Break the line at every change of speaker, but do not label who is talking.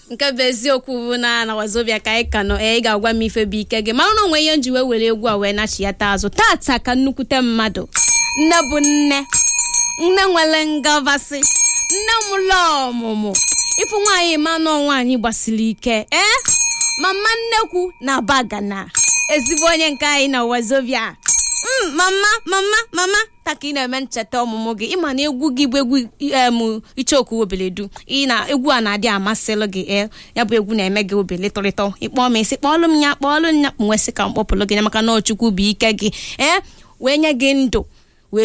nke bụ eziokwu bụ na na wazobia ka anyị ka nọ ee ị ga-agwa m ife bụ ike gị mara na onwe ihe nji wee were egwu a wee nachiyata azụ tata ka nnukwute mmadụ nne bụ nne nne nwere ngabasị nne mụlọ ọmụmụ ịfụ nwaanyị manụ nwaanyị gbasiri ike ee mama nnekwu na bagana ezigbo onye nke anyị na wazobia Mm, mama mama mama taka ị na-eme ncheta ọmụmụ gị ịma na egwu gị bụ egwu em ichoku obeledu ị na egwu a na-adị amasịlụ gị ee ya bụ egwu na-eme gị obele tọrịtọ ịkpọ m isi kpọọlụ m ya kpọọlụ m ya nwesị ka m kpọpụlụ gị ya maka na ọchukwu bụ ike gị ee wee nye gị ndụ